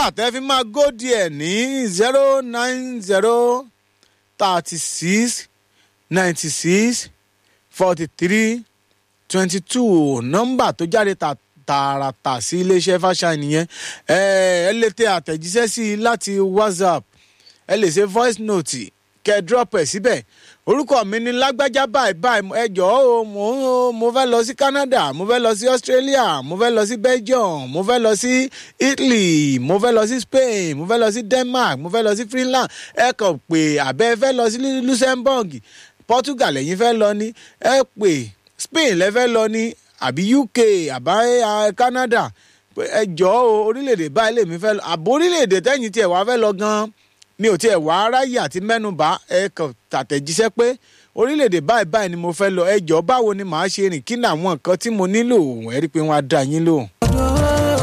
tẹ́ fi máa góòdì ẹ̀ ní zero nine zero thirty six ninety six forty three twenty two nọ́mbà tó jáde ta tààràtà sí iléeṣẹ́ fàṣà nìyẹn ẹ ẹ lè tẹ àtẹ̀jíṣẹ́ sí i láti whatsapp ẹ lè ṣe voice note kẹ drop ẹ síbẹ̀ orúkọ mi ni lágbájá báyìí báyìí ẹ jọ̀ọ́ o mo mo fẹ́ lọ sí canada mo fẹ́ lọ sí australia mo fẹ́ lọ sí belgium mo fẹ́ lọ sí italy mo fẹ́ lọ sí spain mo fẹ́ lọ sí denmark mo fẹ́ lọ sí finland ẹ kàn pé àbẹ́ fẹ́ lọ sí luxembourg portugal ẹ̀yin fẹ́ lọ ní ẹ pè spain lẹ fẹ́ lọ ní àbí uk àbá canada ẹ jọ̀ọ́ o orílẹ̀-èdè báyìí lèmi fẹ́ lọ àbò orílẹ̀-èdè tẹ́yìn tiẹ̀ wá fẹ́ lọ gan-an mi ò tiẹ̀ wá aráyè àti mẹ́nubà ẹ kàn tàtẹ̀jíṣẹ́ pé orílẹ̀-èdè báyìí báyìí ni mo fẹ́ lọ ẹ jọ̀ọ́ báwo ni màá ṣe rìn kí ni àwọn nǹkan tí mo nílò ẹ rí i pé wọ́n á dá yín lóhùn.